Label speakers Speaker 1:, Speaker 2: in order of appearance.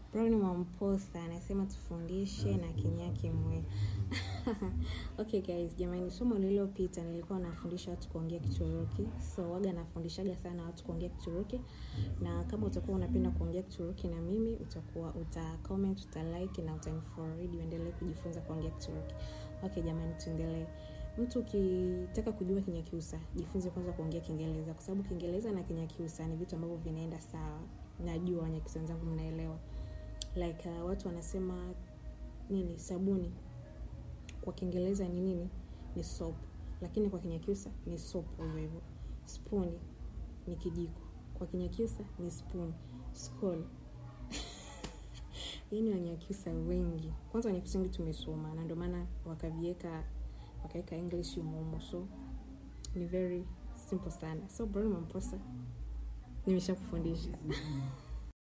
Speaker 1: Brown Mwamposa anasema tufundishe na Kinyaki mwe. okay guys, jamani, somo lililopita nilikuwa nafundisha watu kuongea Kituruki. So waga nafundishaga sana watu kuongea Kituruki, na kama utakuwa unapenda kuongea Kituruki na mimi, utakuwa uta comment, uta like na utaniforward uendelee kujifunza kuongea Kituruki. Okay jamani, tuendelee. Mtu ukitaka kujua Kinyakyusa, jifunze kwanza kuongea Kiingereza, kwa sababu Kiingereza na Kinyakyusa ni vitu ambavyo vinaenda sawa. Najua Wanyakyusa wenzangu mnaelewa like uh, watu wanasema nini sabuni kwa kiingereza ni nini ni soap lakini kwa kinyakyusa ni soap hivyo hivyo spoon ni kijiko kwa kinyakyusa ni spoon skull yani wanyakyusa wengi kwanza wanyakyusa wengi tumesoma na ndio maana wakaviweka wakaweka english umumo so ni very simple sana so Brown Mamposa nimeshakufundisha